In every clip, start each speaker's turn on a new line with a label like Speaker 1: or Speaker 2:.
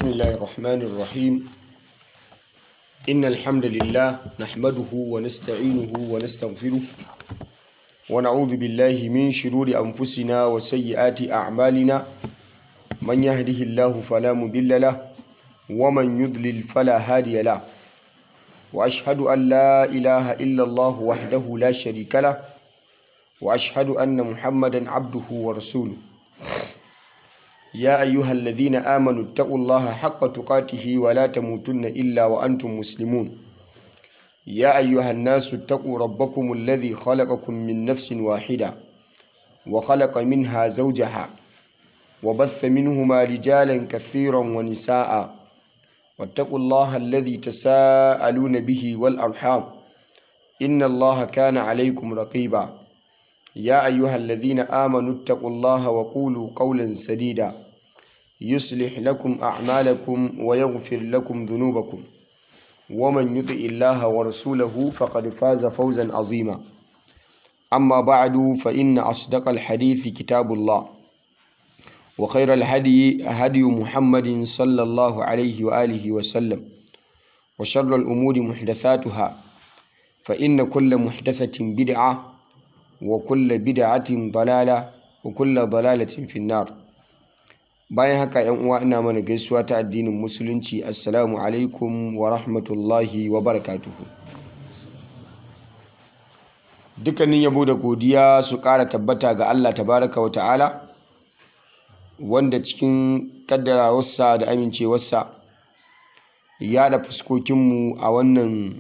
Speaker 1: بسم الله الرحمن الرحيم إن الحمد لله نحمده ونستعينه ونستغفره ونعوذ بالله من شرور أنفسنا وسيئات أعمالنا من يهده الله فلا مضل له ومن يضلل فلا هادي له وأشهد أن لا إله إلا الله وحده لا شريك له وأشهد أن محمدا عبده ورسوله يا أيها الذين آمنوا اتقوا الله حق تقاته ولا تموتن إلا وأنتم مسلمون يا أيها الناس اتقوا ربكم الذي خلقكم من نفس واحدة وخلق منها زوجها وبث منهما رجالا كثيرا ونساء واتقوا الله الذي تساءلون به والأرحام إن الله كان عليكم رقيبا يا أيها الذين آمنوا اتقوا الله وقولوا قولا سديدا يصلح لكم أعمالكم ويغفر لكم ذنوبكم ومن يطع الله ورسوله فقد فاز فوزا عظيما أما بعد فإن أصدق الحديث كتاب الله وخير الهدي هدي محمد صلى الله عليه وآله وسلم وشر الأمور محدثاتها فإن كل محدثة بدعة وكل بدعة ضلالة وكل ضلالة في النار bayan haka yan uwa ina mana gaisuwa ta addinin musulunci assalamu alaikum wa rahmatullahi wa barakatuhu dukkanin yabo da godiya su ƙara tabbata ga Allah tabaraka wa ta'ala wanda cikin kaddarawarsa da amincewarsa ya da fuskokinmu a wannan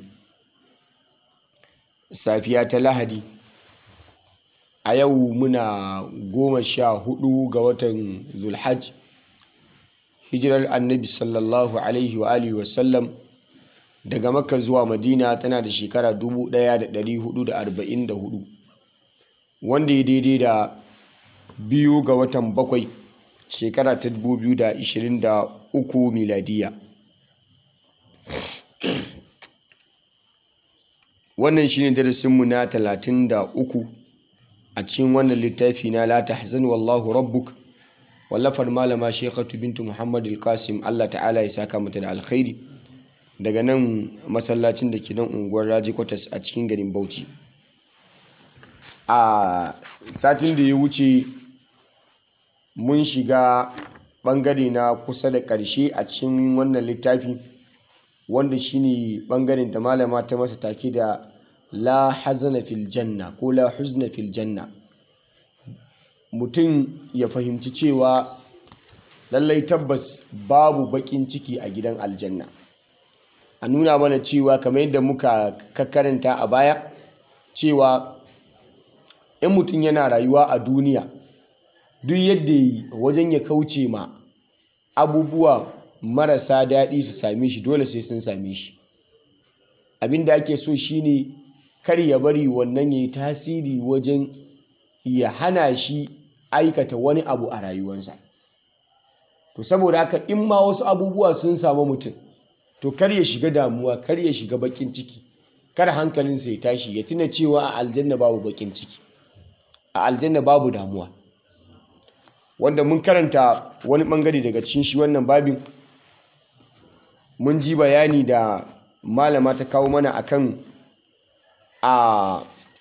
Speaker 1: safiya ta lahadi a yau muna goma sha hudu ga watan zulhaj hijirar annabi sallallahu alaihi wa alihi wasallam daga makka zuwa madina tana da shekara 1444 wanda ya daidai da biyu ga watan bakwai shekara ta 2023 miladiya wannan shine darasinmu na 33 a cikin wannan littafi na la tahzan wallahu rabbuk wallafar malama shekatu bintu muhammad al-qasim allah ta'ala ya saka mata da alkhairi daga nan masallacin da ke nan unguwar raji kwatas a cikin garin bauchi a satin da ya wuce mun shiga bangare na kusa da ƙarshe a cikin wannan littafi wanda shine bangaren da malama ta masa take da la hazana fil janna ko la huzna fil janna mutum ya fahimci cewa lallai tabbas babu bakin ciki a gidan aljanna a nuna mana cewa kamar yadda muka karanta a baya cewa in mutum yana rayuwa a duniya duk yadda yi wajen ya kauce ma abubuwa marasa daɗi su same shi dole sai sun same shi abinda ake so shine kar ya bari wannan ya yi tasiri wajen ya hana shi aikata wani abu a rayuwarsa to saboda haka in ma wasu abubuwa sun samu mutum to kar ya shiga damuwa kar ya shiga bakin ciki kar hankalinsa ya tashi ya tuna cewa a aljanna babu bakin ciki a aljanna babu damuwa wanda mun karanta wani bangare daga cikin shi wannan babin mun ji bayani da malama ta kawo mana akan a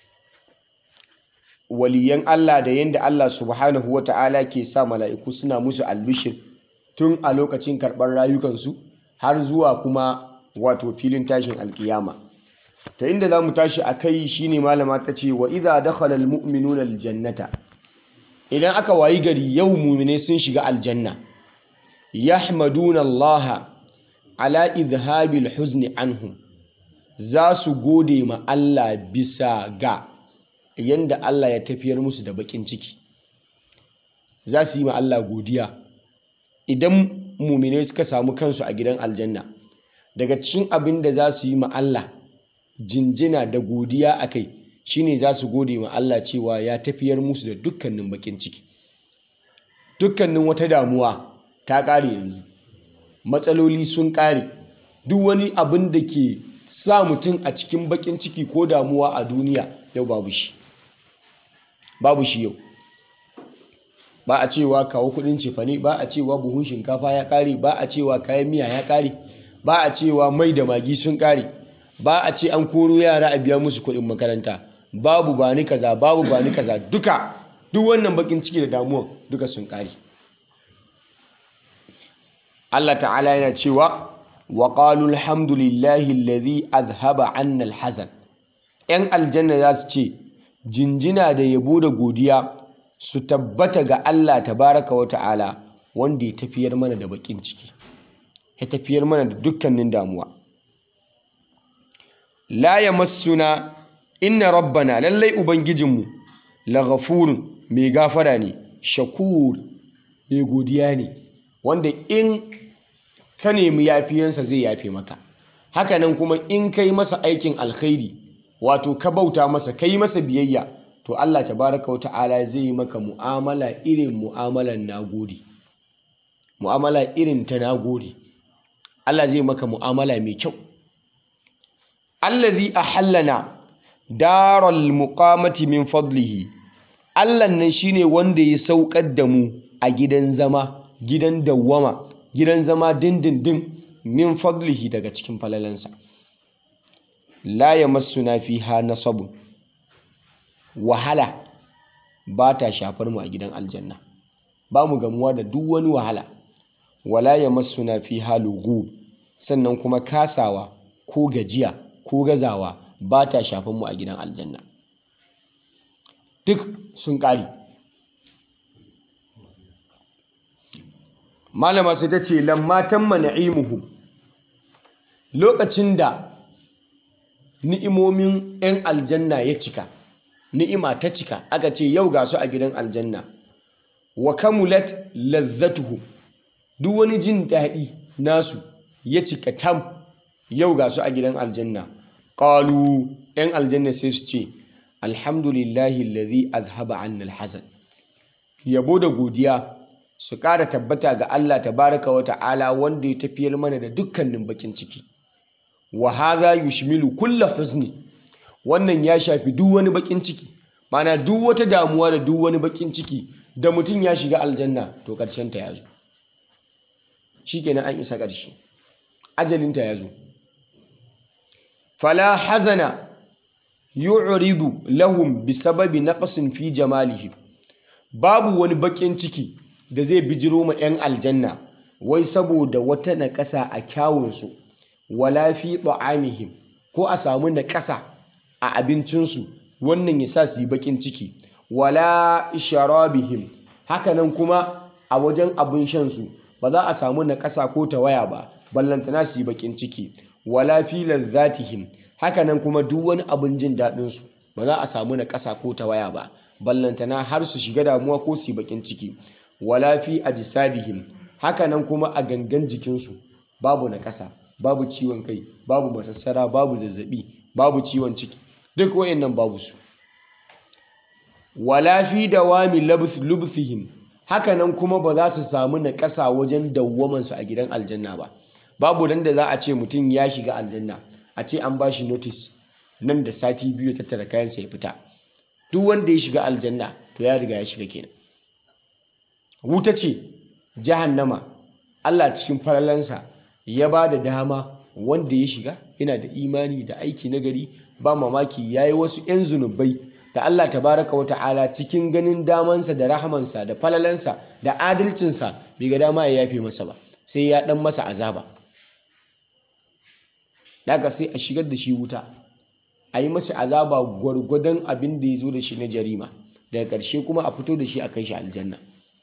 Speaker 1: waliyan Allah da yadda Allah subhanahu wa ta'ala ke sa mala'iku suna musu albishir tun a lokacin karɓar rayukansu har zuwa kuma wato filin tashin alkiyama ta inda za mu tashi a kai shi ne malama ta ce wa iza dakhala almu'minuna aljannata idan aka wayi gari yau mumine sun shiga aljanna yahmaduna Allah ala izhabil huzni anhum za su gode ma Allah bisa ga yanda Allah ya tafiyar musu da bakin ciki za su yi ma Allah godiya idan mumine suka samu kansu a gidan aljanna daga cikin abin da za su yi ma Allah jinjina da godiya a kai shine za su gode ma Allah cewa ya tafiyar musu da dukkanin bakin ciki dukkanin wata damuwa ta ƙare yanzu matsaloli sun ƙare duk wani abin da ke sa mutum a cikin bakin ciki ko damuwa a duniya yau babu shi babu shi yau ba a cewa kawo kudin cefane ba a cewa buhun shinkafa ya kare ba a cewa kayan miya ya kare ba a cewa mai da magi sun kare ba a ce an koro yara a biya musu kudin makaranta babu ba ni kaza babu ba ni kaza duka duk wannan bakin ciki da damuwa duka sun kare Allah ta'ala yana cewa wa qalu alhamdulillahi alladhi azhaba 'anna alhazan yan aljanna za su ce jinjina da yabo da godiya su tabbata ga Allah tabaraka wa ta'ala wanda ya tafiyar mana da bakin ciki ya tafiyar mana da dukkanin damuwa la yamassuna inna rabbana lallai ubangijinmu laghafurun mai gafara ne shakur mai godiya ne wanda in ka nemi yafiyansa zai yafe maka hakanan kuma in kai masa aikin alkhairi wato ka bauta masa kai masa biyayya to Allah tabaraka wa ta'ala zai yi maka mu'amala irin mu'amalan nagode mu'amala irin ta nagode Allah zai maka mu'amala mai kyau allazi ahallana daral muqamati min fadlihi Allah nan shine wanda ya saukar da mu a gidan zama gidan dawwama gidan zama dindindin min fadlihi daga cikin falalansa la yamassuna fiha nasabun wahala ba ta shafar mu a gidan aljanna ba mu gamuwa da duk wani wahala wala yamassuna fiha lughub sannan kuma kasawa ko gajiya ko gazawa ba ta shafan mu a gidan aljanna duk sun ƙari malama sai ta ce lammatan na'imuhu lokacin da ni'imomin 'yan aljanna ya cika ni'ima ta cika aka ce yau ga su a gidan aljanna wa kamulat lazzatuhu duk wani jin daɗi nasu ya cika tam yau ga su a gidan aljanna ƙalu 'yan aljanna sai su ce alhamdulillahi alladhi azhaba anna alhazan yabo da godiya su ƙara tabbata ga Allah tabaraka wa ta'ala wanda ya tafiyar mana da dukkanin bakin ciki wa hadha yushmilu kulla huzni wannan ya shafi duk wani bakin ciki mana duk wata damuwa da duk wani bakin ciki da mutum ya shiga aljanna to ƙarshen ta yazo shikenan an isa ƙarshe ajalin ta yazo fala hazana yu'ridu lahum bisababi naqsin fi jamalihim babu wani bakin ciki da zai bijiro ma 'yan aljanna wai saboda wata naƙasa a kyawunsu wala fi ta'amihim ko a samu naƙasa a abincinsu wannan ya sa su yi bakin ciki wala sharabihim hakanan kuma a wajen abin shansu ba za a samu naƙasa ko tawaya ba ballantana su yi bakin ciki wala fi lazzatihim hakanan kuma duk wani abin jin daɗinsu ba za a samu naƙasa ko tawaya ba ballantana har su shiga damuwa ko su yi bakin ciki wala fi ajsadihim hakanan kuma a gangan jikinsu babu nakasa babu ciwon kai babu masassara babu zazzabi babu ciwon ciki duk wayannan babu su wala fi dawami lubthihim hakanan kuma ba za su samu nakasa wajen dawwaman su a gidan aljanna ba babu dan da za a ce mutum ya shiga aljanna a ce an bashi notice nan da sati biyu ya tattara kayansa ya fita duk wanda ya shiga aljanna to ya riga ya shiga kenan wuta ce jahannama Allah cikin falalansa ya ba da dama wanda ya shiga yana da imani da aiki nagari ba mamaki ya yi wasu 'yan zunubai da Allah tabaraka wa ta'ala cikin ganin damansa da rahamansa da falalansa da adalcinsa bai ga dama ya yafe masa ba sai ya dan masa azaba daga sai a shigar da shi wuta a yi masa azaba gwargwadon abin da ya zo da shi na jarima daga ƙarshe kuma a fito da shi a kai shi aljanna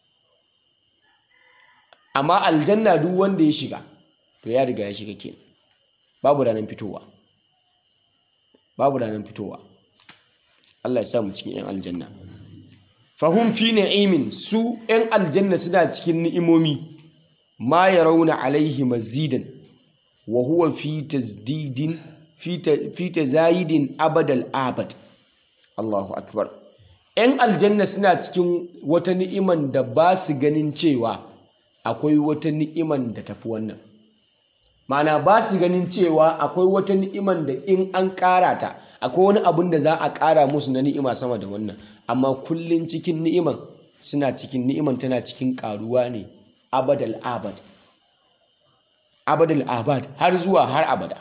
Speaker 1: amma aljanna duk wanda ya shiga to ya riga ya shiga kenan babu ranar fitowa babu ranar fitowa Allah ya sa mu cikin yan aljanna fahum fi na'imin su yan aljanna suna cikin ni'imomi ma yarawna alaihi mazidan wa huwa fi tazdidin fi tazayidin abadal abad Allahu akbar yan aljanna suna cikin wata ni'iman da ba su ganin cewa akwai wata ni'iman da tafi wannan mana ba su ganin cewa akwai wata ni'iman da in an ƙara ta akwai wani abin da za a ƙara musu na ni'ima sama da wannan amma kullum cikin ni'iman suna cikin ni'iman tana cikin karuwa ne abadal abad abadal abad har zuwa har abada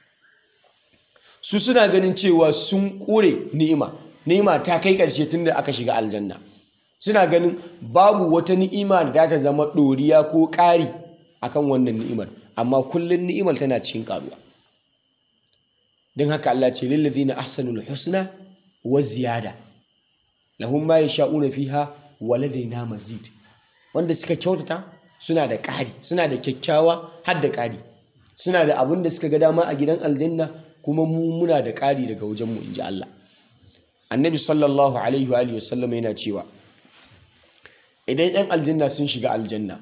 Speaker 1: su suna ganin cewa sun kore ni'ima ni'ima ta kai ƙarshe tun da aka shiga aljanna suna ganin babu wata ni'ima da ta zama ɗoriya ko ƙari akan wannan ni'imar amma kullum ni'imar tana cikin ƙaruwa don haka Allah ce lillazina ahsanul husna wa ziyada lahum ma yasha'una fiha wa ladaina mazid wanda suka kyautata suna da ƙari suna da kyakkyawa har da ƙari suna da abin da suka ga dama a gidan aljanna kuma mu muna da ƙari daga wajenmu in ji Allah annabi sallallahu alaihi wa sallam yana cewa idan 'yan aljanna sun shiga aljanna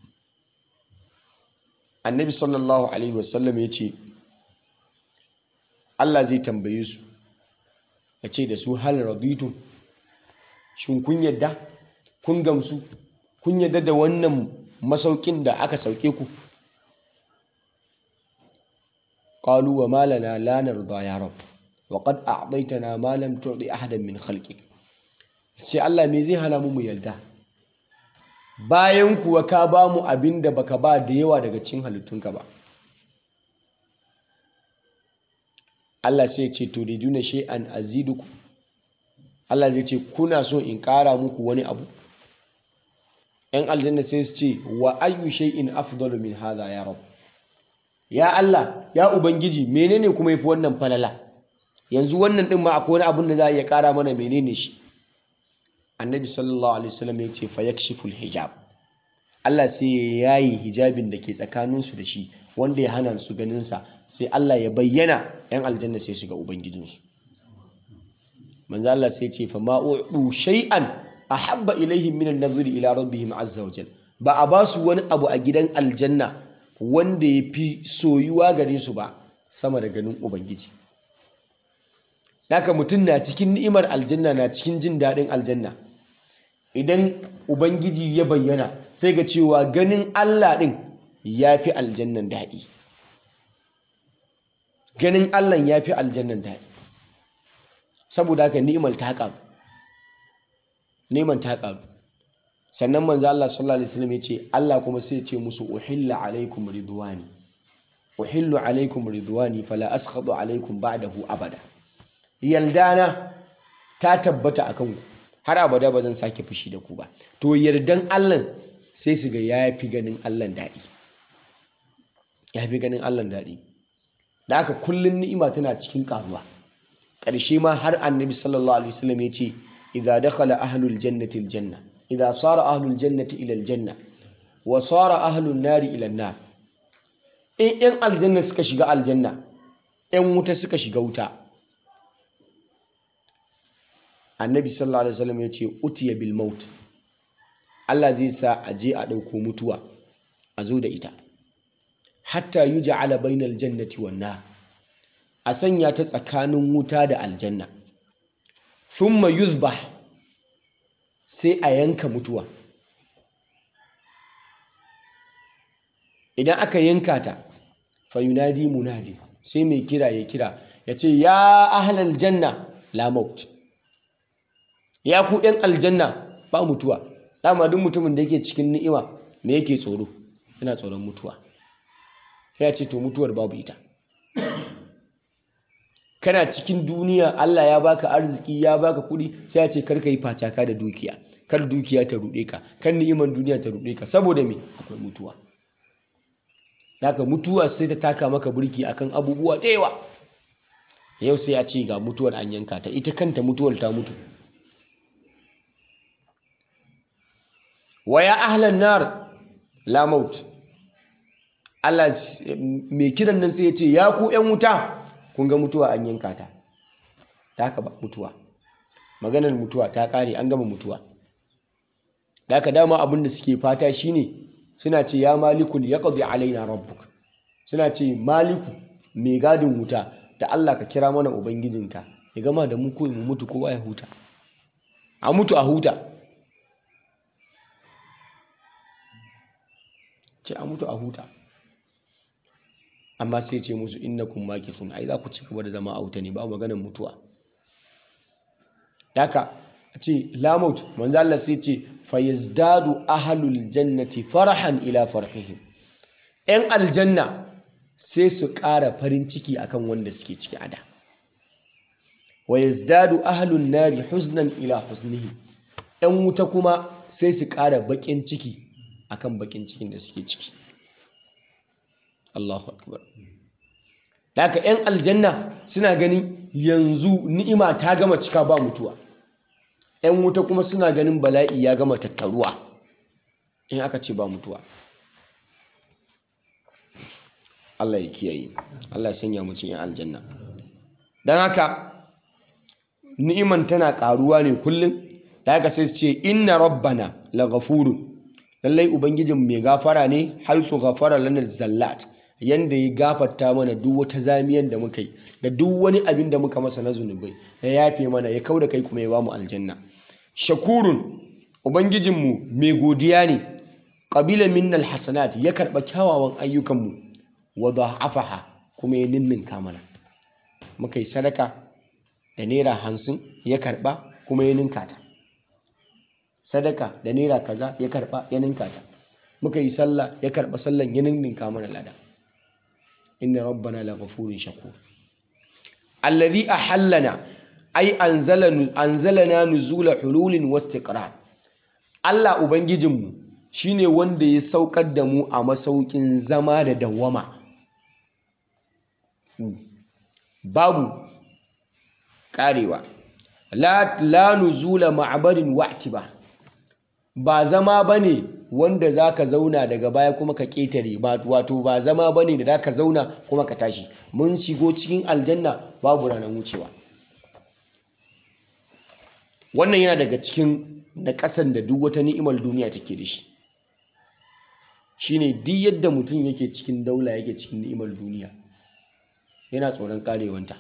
Speaker 1: annabi sallallahu alaihi wa sallam ya ce Allah zai tambaye su ya ce da su hal raditu shin kun yadda kun gamsu kun yadda da wannan masaukin da aka sauke ku qalu wa ma lana la narda ya rab wa qad a'taytana ma lam tu'ti ahadan min khalqik ce Allah me zai hana mu mu yarda bayan kuwa ka ba mu abin da baka ba da yawa daga cikin halittunka ba Allah sai ce to riduna shay'an aziduku Allah zai ce kuna so in ƙara muku wani abu ‘yan aljanna sai su ce wa ayyu shay'in afdalu min hadha ya rab ya Allah ya ubangiji menene kuma yafi wannan falala yanzu wannan din ma akwai wani abun da za a iya ƙara mana menene shi annabi sallallahu alaihi wasallam ya ce fa yakshiful hijab Allah sai ya yayi hijabin da ke tsakaninsu da shi wanda ya hana su ganin sa sai Allah ya bayyana ‘yan aljanna sai su ga ubangijinsu manzo Allah sai ce fa ma'u'u shay'an ahabba ilaihim min an-nazri ila rabbihim azza wa ba a basu wani abu a gidan aljanna wanda ya fi soyuwa gare su ba sama da ganin ubangiji haka mutum na cikin ni'imar aljanna na cikin jin daɗin aljanna idan ubangiji ya bayyana sai ga cewa ganin Allah ɗin ya fi aljannan daɗi ganin Allah ya fi aljannan daɗi saboda haka ni'imar ta ƙaru neman ta ƙaru sannan manzo Allah sallallahu alaihi wasallam ya ce Allah kuma sai ya ce musu uhilla alaikum ridwani uhillu alaikum ridwani fala askhadu alaikum ba'dahu abada yaldana ta tabbata akan ku har abada ba zan sake fushi da ku ba to yardan Allah sai su ga yafi ganin Allah daɗi yafi ganin Allah daɗi da haka kullun ni'ima tana cikin ƙaruwa ƙarshe ma har annabi sallallahu alaihi wasallam ya ce idza dakhala ahlul jannati aljanna idza sara ahlul jannati ila aljanna wa sara ahlun nari ila nar in yan aljanna suka shiga aljanna yan wuta suka shiga wuta annabi sallallahu alaihi wasallam ya ce utiya bil maut Allah zai sa a je a ɗauko mutuwa a zo da ita hatta yuj'ala bainal jannati wan nar a sanya ta tsakanin wuta da aljanna thumma yuzbah sai a yanka mutuwa idan aka yanka ta fayunadi munadi sai mai kira ya kira ya ce ya ahlal janna la maut ya ku ɗan aljanna ba mutuwa dama duk mutumin da yake cikin ni'ima me yake tsoro yana tsoron mutuwa sai ya ce to mutuwar babu ita kana cikin duniya Allah ya baka arziki ya baka kuɗi sai ya ce kar ka yi facaka da dukiya kar dukiya ta ruɗe ka kar ni'iman duniya ta ruɗe ka saboda me akwai mutuwa Daga mutuwa sai ta taka maka burki akan abubuwa da yawa yau sai a ce ga mutuwar an yanka ta ita kanta mutuwar ta mutu wa ya ahlan nar la maut Allah mai kiran nan sai ya ce ya ku ƴan wuta kun ga mutuwa an yanka ta ta haka ba mutuwa maganar mutuwa ta ƙare an gama mutuwa da haka dama abin da suke fata shine suna ce ya malikul ya ƙazi alaina rabbuk suna ce maliku mai gadin wuta da Allah ka kira mana ubangijinka ya gama da mu ko mu mutu kowa ya huta a mutu a huta ce a mutu a huta amma sai ce musu innakum makithun ai za ku ci gaba da zama a wuta ne ba maganar mutuwa daka a ce lamut manzo Allah sai ce fayazdadu ahlul jannati farahan ila farhihim yan aljanna sai su ƙara farin ciki akan wanda suke ciki a da wa yazdadu ahlun nari huznan ila huznihi yan wuta kuma sai su ƙara baƙin ciki akan baƙin cikin da suke ciki Allahu akbar haka yan aljanna suna ganin yanzu ni'ima ta gama cika ba mutuwa yan wuta kuma suna ganin bala'i ya gama tattaruwa in aka ce ba mutuwa Allah ya kiyaye Allah ya sanya mu cikin aljanna dan haka ni'iman tana karuwa ne kullum da haka sai su ce inna rabbana laghafurun lallai ubangijin mai gafara ne haisu ghafara lana zallat yanda ya gafarta mana duk wata zamiyan da muka yi da duk wani abin da muka masa na zunubai ya yafe mana ya kauda kai kuma ya bamu aljanna shakurun ubangijinmu mai godiya ne qabila minnal hasanat ya karba kyawawan ayyukanmu wa dha'afaha kuma ya ninninka mana muka yi sadaka da naira hamsin ya karba kuma ya ninka ta sadaka da naira kaza ya karba ya ninka ta muka yi sallah ya karba sallan ya ninninka mana lada inna rabbana laghafurun shakur alladhi ahallana ay anzalana anzalana nuzula hululin wastiqrar Allah ubangijinmu shine wanda ya saukar da mu a masaukin zama da dawwama babu karewa la, la nuzula ma'abarin wa'tiba ba zama bane wanda zaka zauna daga baya kuma ka ketare ba wato ba zama bane da zaka zauna kuma ka tashi mun shigo cikin aljanna babu ranar wucewa wannan yana daga cikin na ƙasan da duk wata ni'imar duniya take da shi shine duk yadda mutum yake cikin daula yake cikin ni'imar duniya yana tsoron karewanta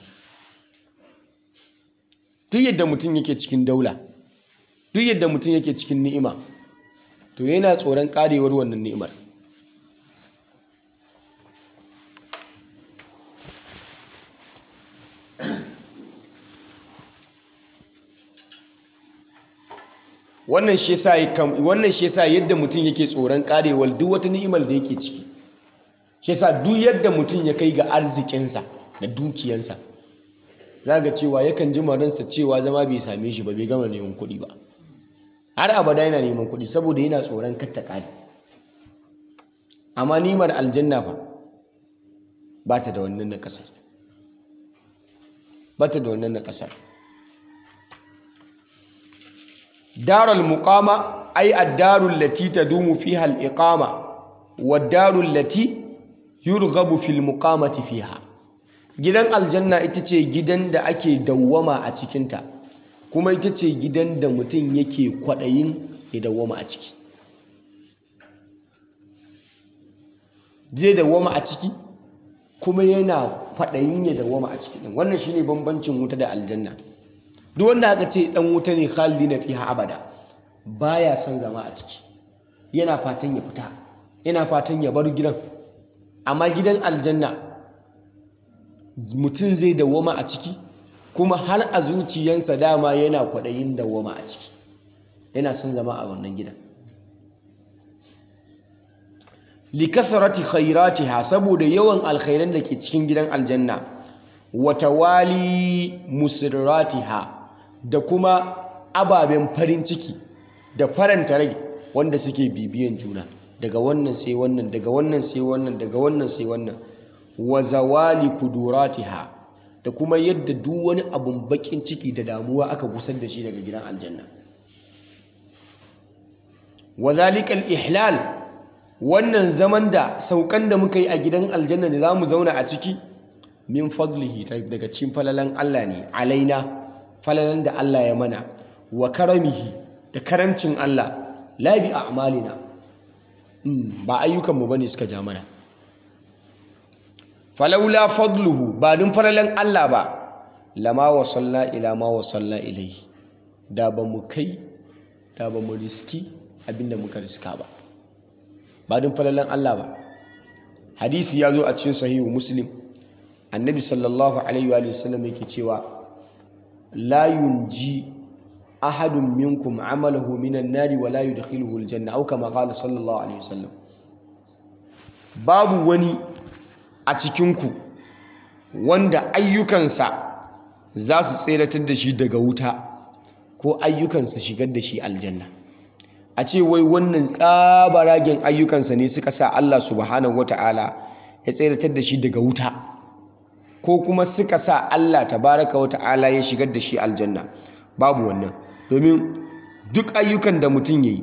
Speaker 1: duk yadda mutum yake cikin daula duk yadda mutum yake cikin ni'ima to yana tsoron karewar wannan ni'imar wannan shi yasa wannan shi yasa yadda mutum yake tsoron karewar duk wata ni'imar da yake ciki shi yasa duk yadda mutum ya kai ga arzikinsa da dukiyansa zaga cewa yakan ji maransa cewa zama bai same shi ba bai gama neman kuɗi ba har abada yana neman kuɗi saboda yana tsoron katta ƙari amma nimar aljanna fa ba ta da wannan na ƙasar ba ta da wannan na ƙasar darul muqama ay ad-darul lati tadumu fiha al-iqama wad-darul lati yurghabu fil muqamati fiha gidan aljanna ita ce gidan da ake dawwama a cikinta kuma ita ce gidan da mutum yake kwaɗayin ya dawwama a ciki zai dawwama a ciki kuma yana kwaɗayin ya dawwama a ciki ɗin wannan shine bambancin wuta da aljanna duk wanda aka ce ɗan wuta ne khalidi na fiha abada baya son zama a ciki yana fatan ya fita yana fatan ya bar gidan amma gidan aljanna mutum zai dawwama a ciki kuma har a zuciyansa dama yana kwaɗayin dawwama a ciki yana son zama a wannan gidan likasarati khairatiha saboda yawan alkhairan da ke cikin gidan aljanna wa tawali musirratiha da kuma ababen farin ciki da faranta rai wanda suke bibiyan juna daga wannan sai wannan daga wannan sai wannan daga wannan sai wannan wa zawali kuduratiha da kuma yadda duk wani abun bakin ciki da damuwa aka gusar da shi daga gidan aljanna wa zalika ihlal wannan zaman da saukan da muka yi a gidan aljanna da zamu zauna a ciki min fadlihi daga cikin falalan Allah ne alaina falalan da Allah ya mana wa karamihi da karamcin Allah la bi a'malina ba ayyukanmu bane suka ja mana falaula fadluhu ba dun falalan Allah ba lama wasalla ila ma wasalla ilaihi da ba mu kai da ba mu riski abinda muka riska ba ba dun falalan Allah ba hadisi ya zo a cikin sahihu muslim annabi sallallahu alaihi wa sallam yake cewa la yunji ahadun minkum amalahu minan nari wa la yudkhiluhu aljanna aw kama qala sallallahu alaihi wasallam babu wani a cikinku wanda ayyukansa za su tseratar da shi daga wuta ko ayyukansa shigar da shi aljanna a ce wai wannan tsabaragen ayyukansa ne suka sa Allah subhanahu wata'ala ya tseratar da shi daga wuta ko kuma suka sa Allah tabaraka wata'ala ya shigar da shi aljanna babu wannan domin duk ayyukan da mutum ya yi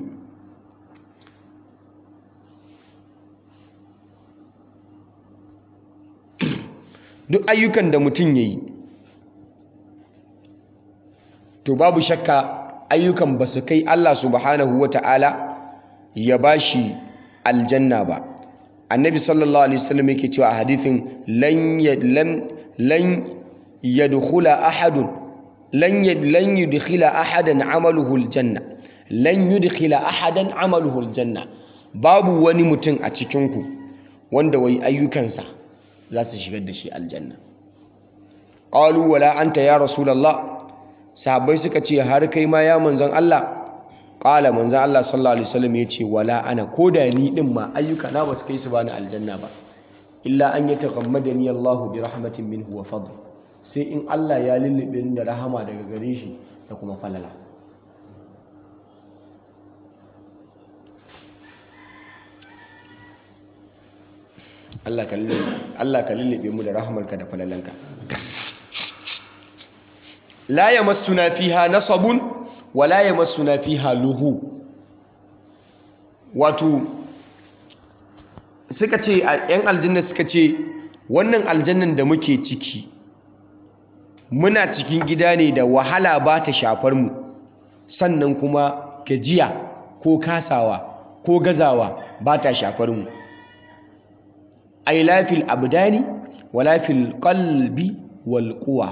Speaker 1: duk ayyukan da mutum ya yi to babu shakka ayyukan ba su kai Allah subhanahu wa ta'ala ya ba shi aljanna ba annabi sallallahu alaihi wasallam yake cewa a hadithin lan yadkhula ahadun lan lan yudkhila ahadan amaluhu aljanna lan yudkhila ahadan amaluhu aljanna babu wani mutum a cikin ku wanda wai ayyukansa za su shigar da shi aljanna qalu wala anta ya rasulullah sahabbai suka ce har kai ma ya manzon Allah qala manzon Allah sallallahu alaihi wasallam yace wala ana koda ni din ma ayyuka na basu kai su bani aljanna ba illa an yataghammadani Allah bi rahmatin minhu wa fadl sai in Allah ya lullube ni da rahama daga gare shi da kuma falala Allah ka lullube mu da rahamarka da falalanka la yamassuna fiha nasabun wa la yamassuna fiha luhu wato suka ce yan aljanna suka ce wannan aljannan da muke ciki muna cikin gida ne da wahala ba ta shafar mu sannan kuma gajiya ko kasawa ko gazawa ba ta shafar mu ay la fil abdani wala fil qalbi wal quwa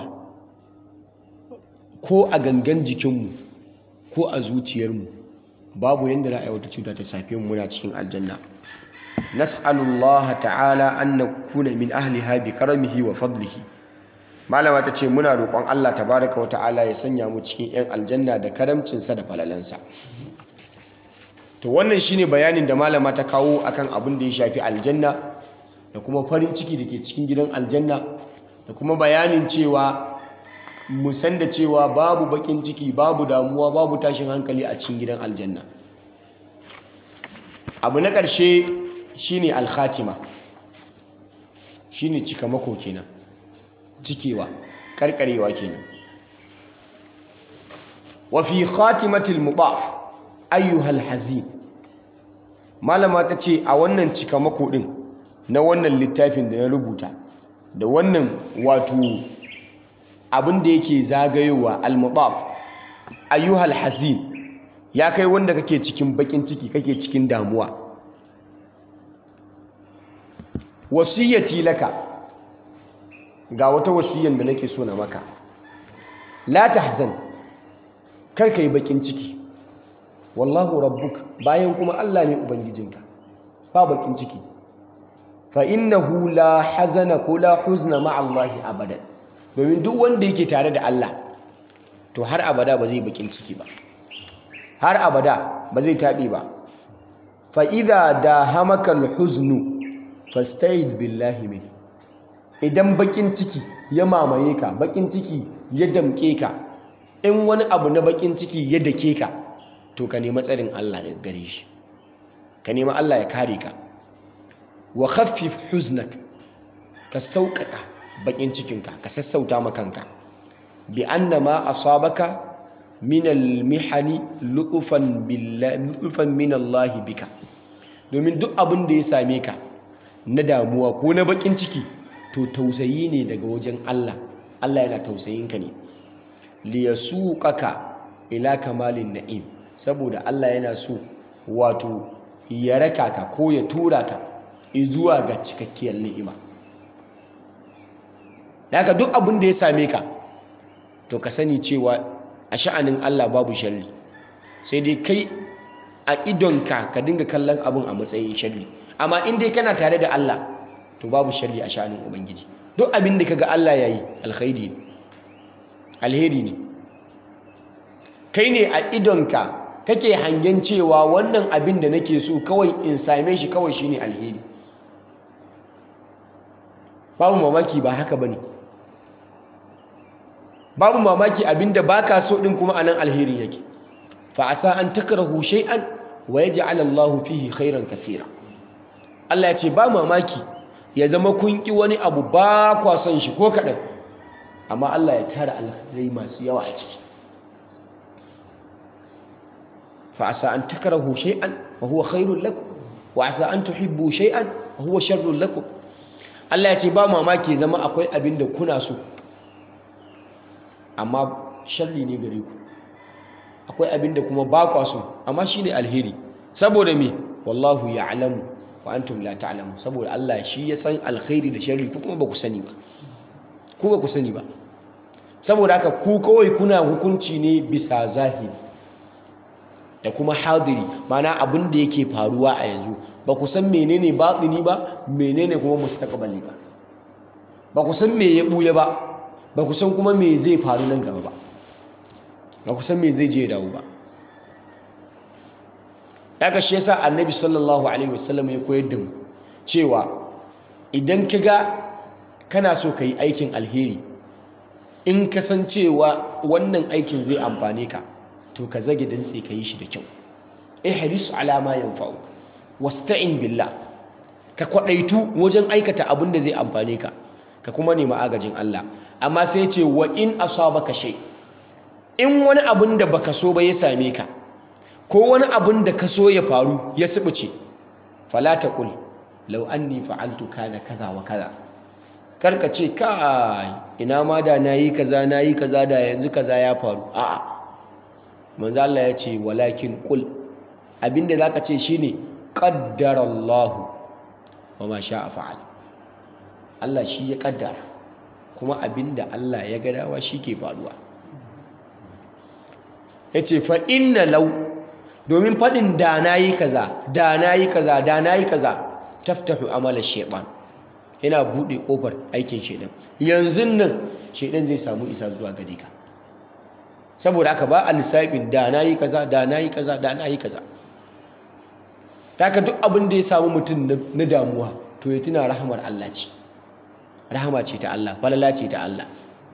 Speaker 1: ko a gangan jikinmu ko a zuciyarmu babu yanda za a yi wata cuta ta safe mu muna cikin aljanna nas'alullaha ta'ala an nakuna min ahliha bi karamihi wa fadlihi malama ta ce muna roƙon Allah tabaraka wa ta'ala ya sanya mu cikin 'yan aljanna da karamcinsa da falalansa to wannan shine bayanin da malama ta kawo akan abin da ya shafi aljanna da kuma farin ciki da ke cikin gidan aljanna da kuma bayanin cewa mu san da cewa babu bakin ciki babu damuwa babu tashin hankali a cikin gidan aljanna abu na ƙarshe shine alkhatima shine cikamako kenan cikewa karkarewa kenan wa fi khatimatil mudaf ayyuhal hazin malama ta ce a wannan cikamako din na wannan littafin da na rubuta da wannan wato abin da yake zagayowa al-mudaf ayyuhal hazin ya kai wanda kake cikin bakin ciki kake cikin damuwa wasiyati laka ga wata wasiyan da nake so na maka la tahzan kar kai bakin ciki wallahu rabbuk bayan kuma Allah ne ubangijinka ba bakin ciki fa innahu la hazana ko la huzna ma Allah abadan domin duk wanda yake tare da Allah to har abada ba zai bakin ciki ba har abada ba zai taɓe ba fa idza dahamaka al-huznu fasta'iz billahi min idan bakin ciki ya mamaye ka bakin ciki ya damke ka in wani abu na bakin ciki ya dake ka to ka nemi tsarin Allah daga gare shi ka nemi Allah ya kare ka wa khaffif huznak ka sauƙaƙa bakin cikinka ka sassauta makanka bi anna ma asabaka min al-mihani lutufan billahi lutufan min Allah bika domin duk abin da ya same ka na damuwa ko na bakin ciki to tausayi ne daga wajen Allah Allah yana tausayin ka ne liyasuqaka ila kamalin na'im saboda Allah yana so wato ya raka ka ko ya tura ka zuwa ga cikakkiyar ni'ima daga duk abin da ya same ka to ka sani cewa a sha'anin Allah babu sharri sai dai kai a idonka ka dinga kallon abin a matsayin sharri amma in dai kana tare da Allah to babu sharri a sha'anin ubangiji duk abin da kaga Allah yayi alkhairi ne alheri ne kai ne a idonka kake hangen cewa wannan abin da nake so kawai in same shi kawai shine alheri babu mamaki ba haka bane babu mamaki abinda baka so din kuma anan alherin yake fa asa an takrahu shay'an wa yaj'al Allah fihi khairan kaseera Allah ya ce ba mamaki ya zama kun ki wani abu ba kwa son shi ko kadan amma Allah ya tara alkhairai masu yawa a ciki fa asa an takrahu shay'an wa huwa khairul lakum wa asa an tuhibbu shay'an wa huwa sharrul lakum Allah ya ce ba mamaki zama akwai abin da kuna so amma sharri ne gare ku akwai abin da kuma ba kwa so amma shi ne alheri saboda me wallahu ya'lamu wa antum la ta'lamu saboda Allah shi ya san alkhairi da sharri ku kuma ba ku sani ba ku ba ku sani ba saboda haka ku kawai kuna hukunci ne bisa zahiri da kuma hadiri mana abin da yake faruwa a yanzu ba ku san menene batini ba menene kuma mustaqbali ba ba ku san me ya buya ba ba ku san kuma me zai faru nan gaba ba ba ku san me zai je dawo ba daga shi yasa annabi sallallahu alaihi wasallam ya koyar da mu cewa idan ka ga kana so ka yi aikin alheri in ka san cewa wannan aikin zai amfane ka to ka zage dantse ka yi shi da kyau ihris ala ma yanfa'u wasta'in billah ka kwadaitu wajen aikata abin da zai amfane ka ka kuma nemi agajin Allah amma sai ya ce wa in asabaka shay in wani abin da baka so ba ya same ka ko wani abin da ka so ya faru ya sibice fala taqul law anni fa'altu kana kaza wa kaza karka ce kai ina ma da nayi kaza nayi kaza da yanzu kaza ya faru a'a manzo Allah ya ce walakin qul abinda zaka ce shine qaddarallahu wama sha'a fa'al Allah shi ya kaddara kuma abinda Allah ya ga dawa ke faruwa yace fa inna law domin fadin da nayi kaza da nayi kaza da nayi kaza taftahu amala shaytan yana bude kofar aikin shedan yanzu nan shedan zai samu isa zuwa gare ka saboda haka ba a lissafin da na yi kaza da na yi kaza da na yi kaza taka duk abin da ya samu mutum na damuwa to ya tuna rahamar Allah ce rahama ce ta Allah falala ce ta Allah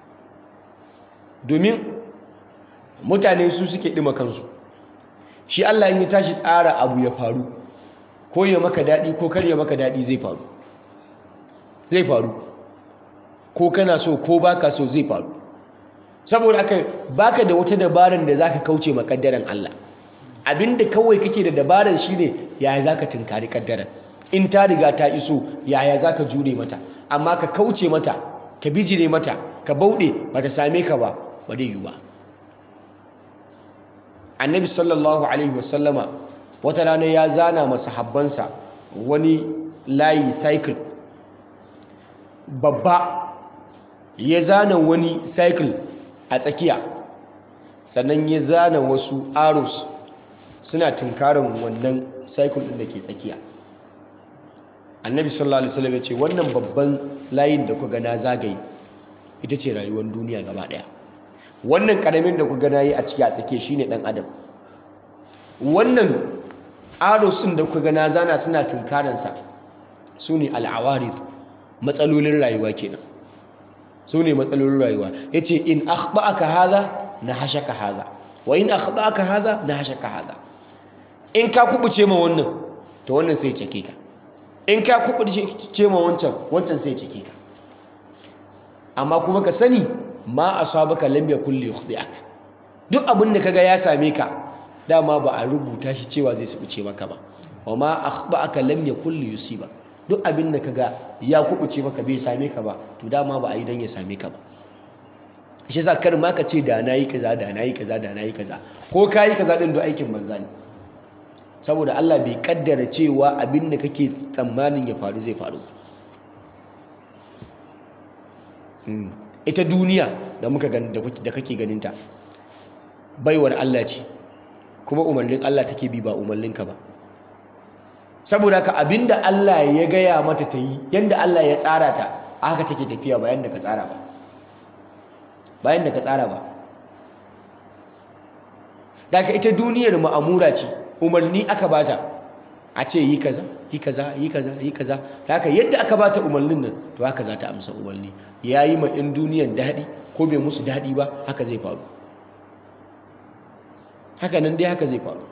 Speaker 1: domin mutane su suke ɗima kansu shi Allah in ya tashi tsara abu ya faru ko ya maka daɗi ko kar ya maka daɗi zai faru zai faru ko kana so ko baka so zai faru saboda aka baka da wata dabaran da zaka kauce ma kaddaran Allah abinda kawai kake da dabaran shine yaya zaka tunkari kaddaran in ta riga ta iso yaya zaka jure mata amma ka kauce mata ka bijire mata ka bauɗe bata same ka ba ba dai yiwu ba annabi sallallahu alaihi wasallama wata rana ya zana masahabbansa wani layi cycle babba ya zana wani cycle a tsakiya sannan ya zana wasu arrows suna tunkarin wannan cycle ɗin da ke tsakiya annabi sallallahu alaihi wasallam ya ce wannan babban layin da kuka na zagaye ita ce rayuwar duniya gaba ɗaya wannan ƙaramin da kuka na yi a ciki a tsakiya shine ɗan adam wannan arrows ɗin da kuka na zana suna tunkaransa su ne al'awarid matsalolin rayuwa kenan su ne matsalolin rayuwa ya ce in akhba'aka haza na hashaka haza wa in akhba'aka haza na hashaka haza in ka kubuce ma wannan to wannan sai cike ka in ka kubuce ma wancan wancan sai cike ka amma kuma ka sani ma asabaka lam yakul li yukhdi'ak duk abin da kaga ya same ka dama ba a rubuta shi cewa zai subuce maka ba wa ma akhba'aka lam yakul li yusiba duk abin da kaga ya kubuce maka bai same ka ba to dama ba a yi dan ya same ka ba shi yasa kar ma ka ce da nayi kaza da nayi kaza da nayi kaza ko kayi kaza din duk aikin banza ne saboda Allah bai kaddara cewa abin da kake tsammanin ya faru zai faru ita duniya da muka da kake ganinta baiwar Allah ce kuma umarnin Allah take bi ba umarninka ba saboda ka abinda Allah ya gaya mata ta yi yadda Allah ya tsara ta haka take tafiya bayan da ka tsara ba bayan da ka tsara ba daga ita duniyar ma'amura ce umarni aka bata a ce yi kaza yi kaza yi kaza yi kaza haka yadda aka bata umarnin nan to haka za ta amsa umarni ya yi ma in duniyan daɗi ko bai musu daɗi ba haka zai faru haka nan dai haka zai faru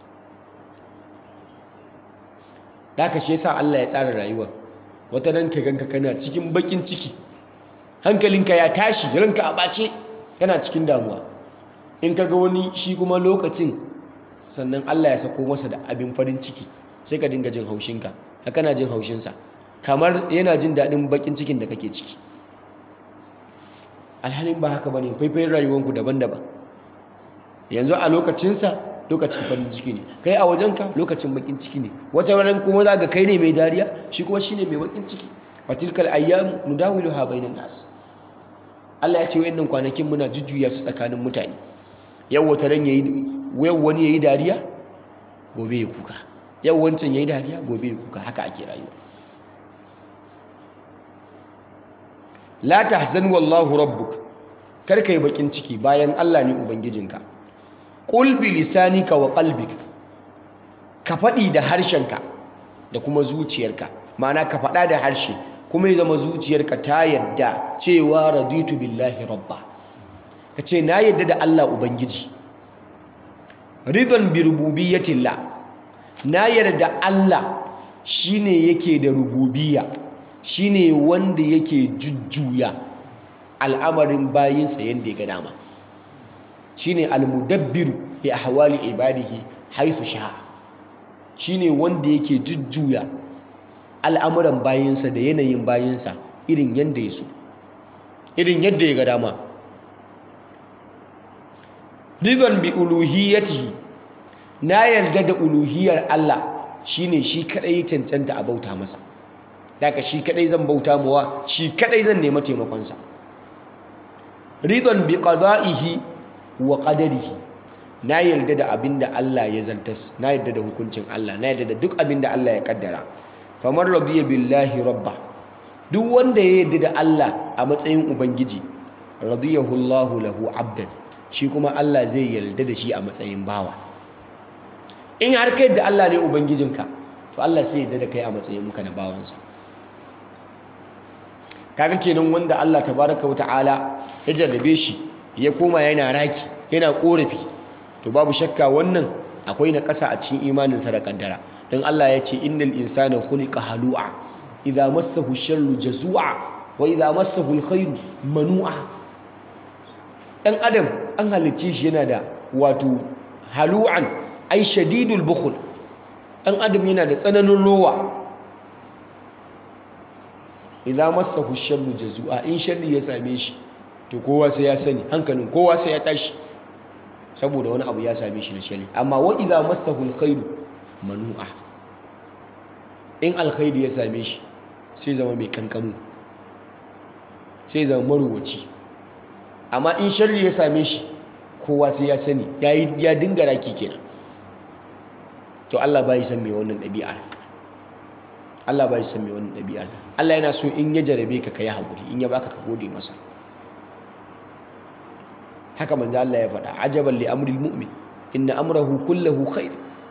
Speaker 1: haka shi yasa Allah ya tsara rayuwa wata nan ka ganka kana cikin bakin ciki hankalinka ya tashi ranka a bace kana cikin damuwa in ka ga wani shi kuma lokacin sannan Allah ya sako masa da abin farin ciki sai ka dinga jin haushinka ka kana jin haushinsa kamar yana jin daɗin bakin cikin da kake ciki alhalin ba haka bane faifayin rayuwanku daban-daban yanzu a lokacinsa lokacin farin ciki ne kai a wajenka lokacin bakin ciki ne wata ranar kuma za ga kai ne mai dariya shi kuma shine mai bakin ciki fatilkal ayyam nudawiluha bainan nas Allah ya ce wayannan kwanakin muna jujjuya su tsakanin mutane yau wata ran yayi yau wani yayi dariya gobe ya kuka yau wancan yayi dariya gobe ya kuka haka ake rayuwa la tahzan wallahu rabbuk kar kai bakin ciki bayan Allah ne ubangijinka qul bi lisanika wa qalbika ka faɗi da harshenka da kuma zuciyarka ma'ana ka faɗa da harshe kuma ya zama zuciyarka ta yadda cewa raditu billahi rabba ka ce na yadda da Allah ubangiji ridon bi rububiyyatillah na yarda Allah shine yake da rububiyya shine wanda yake jujjuya al'amarin bayinsa yadda ya ga dama shine almudabbiru li ahwali ibadihi haythu sha'a shine wanda yake jujjuya al'amuran bayinsa da yanayin bayinsa irin yadda ya so irin yadda ya ga dama ridon bi uluhiyatihi na yarda da uluhiyar Allah shine shi kadai cancanta a bauta masa daga shi kadai zan bauta mawa shi kadai zan nema taimakonsa ridon bi qada'ihi wa qadarihi na yarda da abinda Allah ya zartas na yarda da hukuncin Allah na yarda da duk abinda Allah ya kaddara famar radiya billahi rabba duk wanda ya yarda da Allah a matsayin ubangiji radiyahu Allahu lahu abdan shi kuma Allah zai yarda da shi a matsayin bawa in har kai da Allah ne ubangijinka to Allah sai yarda da kai a matsayin ka na bawansa kaga kenan wanda Allah tabaraka wata'ala ya jarrabe shi ya koma yana raki yana korafi to babu shakka wannan akwai na ƙasa a cikin imaninsa da kaddara don Allah ya ce innal insana khuliqa halu'a idza massahu sharru jazua wa idza massahu alkhairu manu'a dan adam an halicce shi yana da wato halu'an ai shadidul bukhul dan adam yana da tsananin rowa idza massahu sharru jazua in sharri ya same shi to kowa sai ya sani hankalin kowa sai ya tashi saboda wani abu ya same shi na sharri amma wa idza massahu alkhairu manu'a in alkhairi ya same shi sai zama mai kankamu sai zama maruwaci amma in sharri ya same shi kowa sai ya sani ya dinga raki kenan to Allah bai san me wannan ɗabi'ar Allah bai san me wannan ɗabi'ar Allah yana so in ya jarabe ka kai haƙuri in ya baka ka gode masa haka manzo Allah ya faɗa ajaban li amril mu'min inna amrahu kullahu khair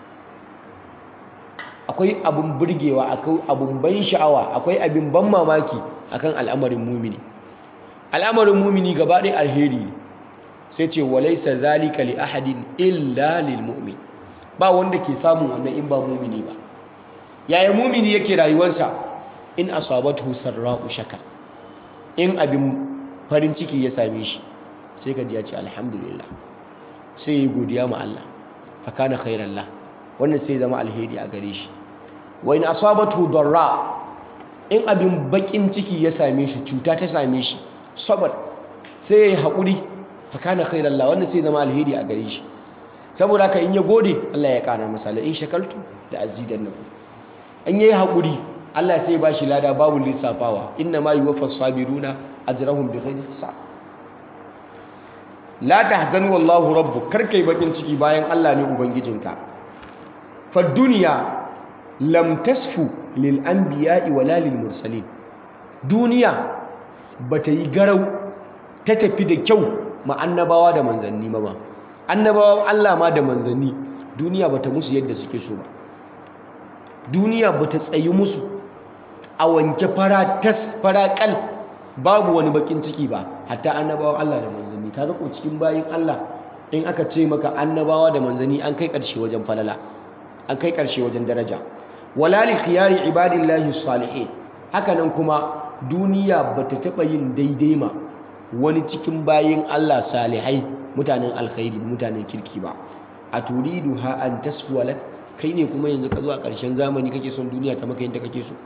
Speaker 1: akwai abun burgewa akwai abun ban sha'awa akwai abin ban mamaki akan al'amarin mumini al'amarin mumini gaba ɗaya alheri ne sai ce walaisa zalika li ahadin illa lil mu'min ba wanda ke samun wannan in ba mumini ba yaya mumini yake rayuwarsa in asabatu sarra'u shaka in abin farin ciki ya same shi sai ka ji ya ce alhamdulillah sai ya godiya ma Allah fa kana khairan la wannan sai zama alheri a gare shi wa in asabatu darra in abin bakin ciki ya same shi cuta ta same shi sabar sai ya haƙuri fa kana khairan la wannan sai zama alheri a gare shi saboda haka in ya gode Allah ya ƙara masa la in shakaltu da azidannakum in yayi haƙuri Allah sai ba shi lada babu lissafawa inna ma yuwaffas sabiruna ajrahum bighairi hisab la tahzan wallahu rabbuk karkai bakin ciki bayan Allah ne ubangijinka fa duniya lam tasfu lil anbiya'i wala lil mursalin duniya bata yi garau ta tafi da kyau ma annabawa da manzanni ba annabawan Allah ma da manzanni duniya bata musu yadda suke so ba duniya bata tsayi musu a wanke fara tas fara kal babu wani bakin ciki ba hatta annabawan Allah da manzanni ka ko cikin bayin Allah in aka ce maka annabawa da manzanni an kai karshe wajen falala an kai karshe wajen daraja wala li khiyari ibadillahi salihin hakanan kuma duniya bata taba yin daidai ma wani cikin bayin Allah salihai mutanen alkhairi mutanen kirki ba a turidu ha an taswalak kai ne kuma yanzu ka zo a ƙarshen zamani kake son duniya ta maka yadda kake so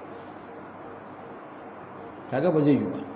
Speaker 1: kaga ba zai yi ba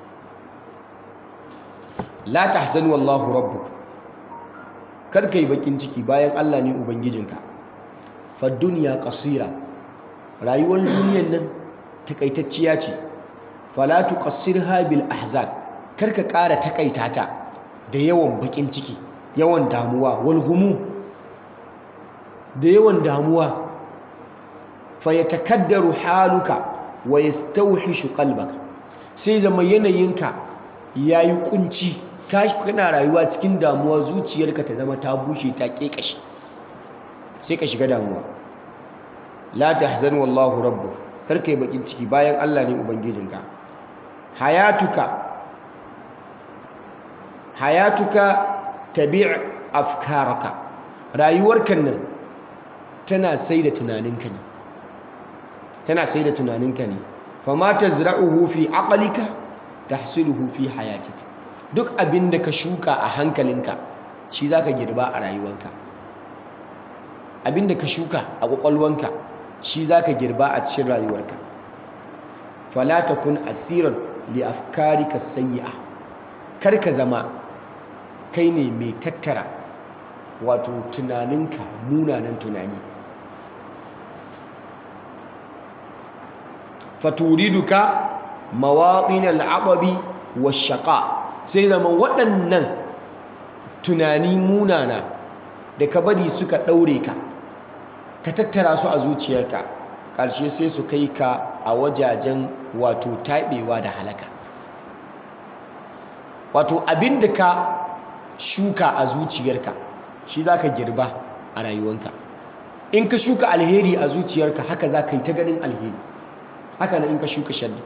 Speaker 1: la tahzan wallahu rabbuk kar kai bakin ciki bayan Allah ne ubangijinka fa dunya qasira rayuwar duniyar nan takaitacciya ce fala tuqassirha bil ahzan kar ka ƙara takaita ta da yawan bakin ciki yawan damuwa wal humum da yawan damuwa fa yatakaddaru haluka wa yastawhishu qalbaka sai zama yanayinka yayi kunci kana rayuwa cikin damuwa zuciyarka ta zama ta bushe ta kekashi sai ka shiga damuwa la tahzan wallahu rabbuk karkai bakin ciki bayan Allah ne ubangijinka hayatuka hayatuka tabi' afkaraka rayuwarka nan tana sai da tunaninka ne tana sai da tunaninka ne fama tazra'uhu fi aqlika tahsiluhu fi hayatika duk abin da ka shuka a hankalinka shi zaka girba a rayuwanka abin da ka shuka a kwakwalwanka shi zaka girba a cikin rayuwarka fala takun asiran li afkarika sayyi'a kar ka zama kai ne mai tattara wato tunaninka munanan tunani faturiduka mawaɗin al'ababi wa shaƙa sai zama waɗannan tunani munana da ka bari suka ɗaure ka ka tattara su a zuciyarka ƙarshe sai su kai ka a wajajen wato taɓewa da halaka wato abin da ka shuka a zuciyarka shi za ka girba a rayuwanka in ka shuka alheri a zuciyarka haka za ka yi ta ganin alheri haka na in ka shuka sharri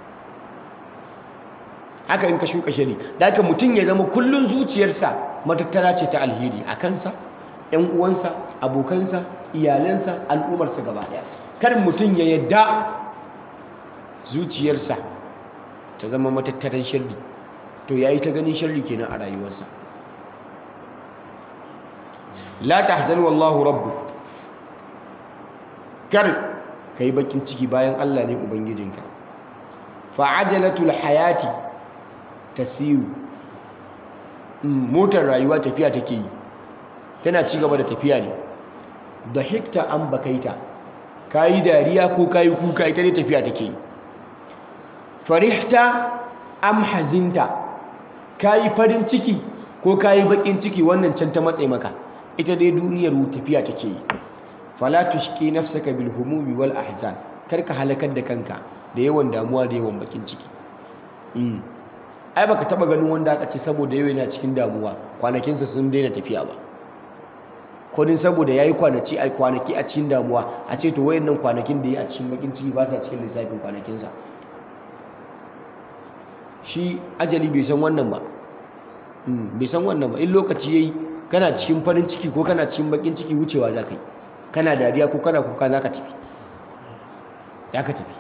Speaker 1: haka in ka shuka sharri da haka mutum ya zama kullun zuciyarsa matattara ce ta alheri a kansa ‘yan uwansa abokansa iyalansa al'ummarsa gaba ɗaya kar mutum ya yadda zuciyarsa ta zama matattaran sharri to ya yi ta ganin sharri kenan a rayuwarsa la tahzan wallahu rabbu kar ka yi bakin ciki bayan Allah ne ubangijinka fa'ajalatul hayati tasiru motar rayuwa tafiya take yi tana ci gaba da tafiya ne da hikta an bakaita kayi dariya ko kayi kuka ita ne tafiya take yi farihta am hazinta kayi farin ciki ko kayi bakin ciki wannan can ta matse maka ita dai duniyar tafiya take yi fala tushki nafsaka bil humumi wal ahzan karka halakar da kanka da yawan damuwa da yawan bakin ciki ai baka taba ganin wanda aka ce saboda yau yana cikin damuwa kwanakinsa sun daina tafiya ba ko din saboda yayi kwanaki ai kwanaki a cikin damuwa a ce to wayannan kwanakin da yi a cikin bakin ciki ba sa cikin lissafin kwanakinsa shi ajali bai san wannan ba bai san wannan ba in lokaci yayi kana cikin farin ciki ko kana cikin bakin ciki wucewa za ka yi kana dariya ko kana kuka za ka tafi ya ka tafi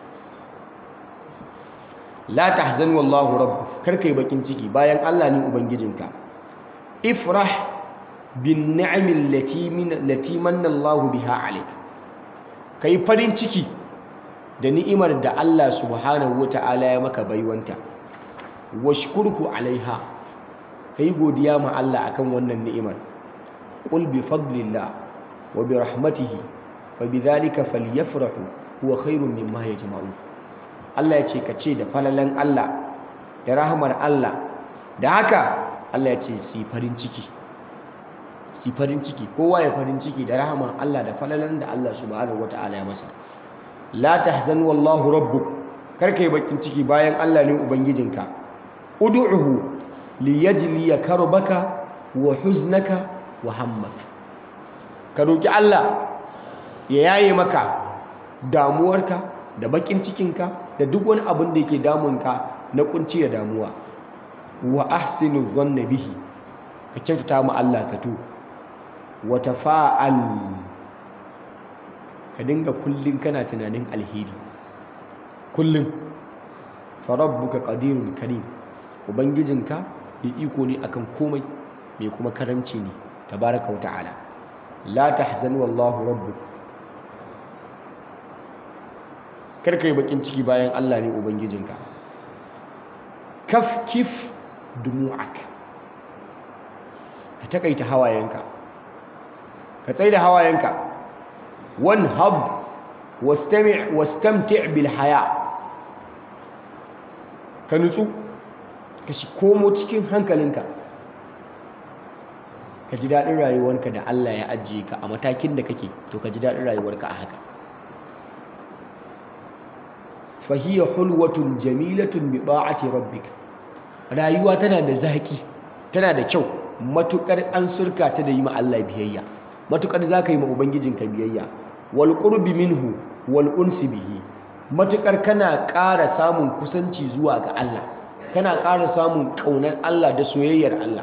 Speaker 1: la tahzan wallahu rabb kar kai bakin ciki bayan Allah ne ubangijinka ifrah bin ni'ami allati min allati manna Allah biha alayk kai farin ciki da ni'imar da Allah subhanahu wata'ala ya maka baiwanta washkurhu alaiha kai godiya ma Allah akan wannan ni'imar qul bi fadlillah wa bi rahmatihi wa bi dhalika falyafrahu huwa khairun mimma yajma'un Allah ya ce ka ce da falalan Allah da rahmar Allah da haka Allah ya ce si farin ciki si farin ciki kowa ya farin ciki da rahmar Allah da falalan da Allah subhanahu wataala ya masa la tahzan wallahu rabbuk kar kai bakin ciki bayan Allah ne ubangijinka ud'uhu liyajliya karbaka wa huznaka wa hammak ka roki Allah ya yaye maka damuwarka da bakin cikinka da duk wani abin da yake damunka na kunci da damuwa wa ahsinu dhanna bihi ka kyautata ma Allah zato wa tafa'al ka dinga kullun kana tunanin alheri kullun fa rabbuka qadirun karim ubangijinka mai iko ne akan komai mai kuma karamci ne tabaraka wa ta'ala la tahzan wallahu rabbuk karka yi bakin ciki bayan Allah ne ubangijinka kaf kif dumu'ak ka takaita hawayenka ka tsaida hawayenka wan hab wastami' wastamti' bil haya ka nutsu ka shi komo cikin hankalinka ka ji daɗin rayuwarka da Allah ya ajiye ka a matakin da kake to ka ji daɗin rayuwarka a haka fahiyya hulwatun jamilatun bi ba'ati rabbika rayuwa tana da zaki tana da kyau matukar an surka ta da yi ma Allah biyayya matukar zaka yi ma ubangijinka biyayya wal qurbi minhu wal unsi bihi matukar kana ƙara samun kusanci zuwa ga Allah kana ƙara samun ƙaunar Allah da soyayyar Allah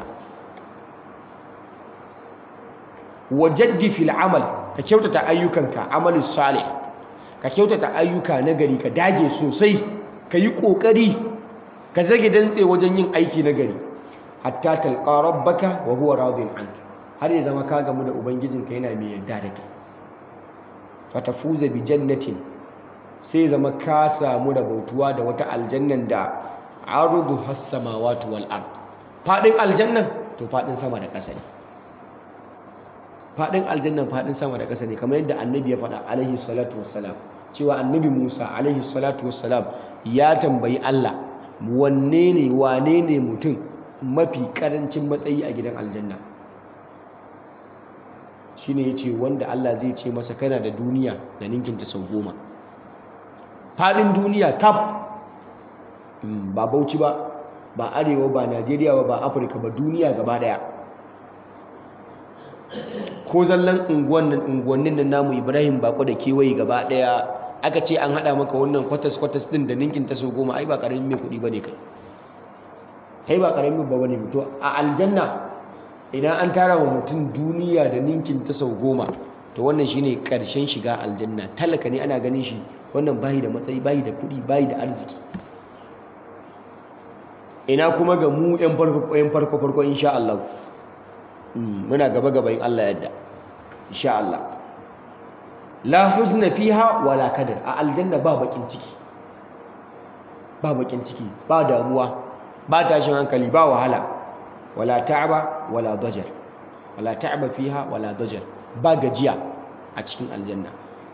Speaker 1: wajaddi fil amal ka kyautata ayyukanka amalus salih ka kyautata ayyuka na gari ka dage sosai ka yi ƙoƙari ka zage dantse wajen yin aiki na gari hatta talqa rabbaka wa huwa radin anka har ya zama ka gamu da ubangijinka yana mai yarda da kai fatafuza bi jannatin sai zama ka samu rabautuwa da wata aljannan da arudu has samawati wal ard fadin aljannan to fadin sama da ƙasa ne fadin aljannan fadin sama da ƙasa ne kamar yadda annabi ya faɗa alaihi salatu wassalam cewa annabi Musa alaihi salatu wassalam ya tambayi Allah wanne ne wane ne mutum mafi karancin matsayi a gidan aljanna shine yace wanda Allah zai ce masa kana da duniya da ninkinta sau goma fadin duniya kaf ba Bauchi ba ba Arewa ba Najeriya ba ba Afirka ba duniya gaba daya ko zallan unguwannin nan namu Ibrahim bako da kewaye gaba daya aka ce an hada maka wannan kwatas kwatas din da ninkin ta so goma ai ba karamin mai kudi bane kai kai ba karamin ba bane to a aljanna idan an tara wa mutum duniya da ninkin ta sau goma to wannan shine karshen shiga aljanna talaka ne ana ganin shi wannan bayi da matsayi bayi da kudi bayi da arziki ina kuma ga mu yan farko yan farko farko insha Allah muna gaba gaba in Allah yadda insha Allah la huzna fiha wala kadar a aljanna ba bakin ciki ba bakin ciki ba damuwa ba tashin hankali ba wahala wala ta'aba wala dajar wala ta'aba fiha wala dajar ba gajiya a cikin aljanna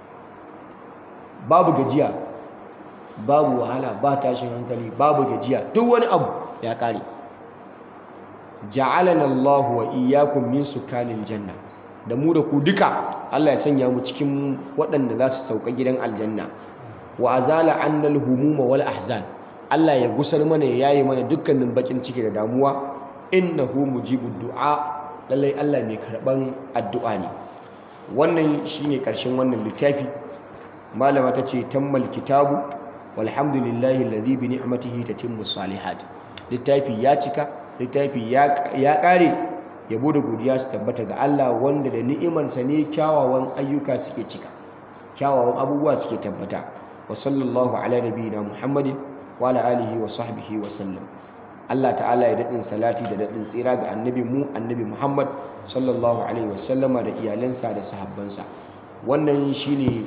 Speaker 1: babu gajiya babu wahala ba tashin hankali babu gajiya duk wani abu ya kare ja'alana Allah wa iyyakum min sukanil janna da mu da ku duka Allah ya sanya mu cikin waɗanda za su sauka gidan aljanna wa azala annal humuma wal ahzan Allah ya gusar mana ya yaye mana dukkanin bakin ciki da damuwa innahu mujibud du'a lallai Allah mai karban addu'a ne wannan shine karshen wannan littafi malama tace tammal kitabu walhamdulillahi alladhi bi ni'matihi tatimmu salihat littafi ya cika littafi ya kare yabo da godiya su tabbata ga Allah wanda da ni'imarsa ne kyawawan ayyuka suke cika kyawawan abubuwa suke tabbata wa sallallahu ala nabiyina muhammadin wa ala alihi wa sahbihi wa sallam Allah ta'ala ya daɗin salati da daɗin tsira ga annabi mu annabi muhammad sallallahu alaihi wa sallama da iyalansa da sahabbansa wannan shine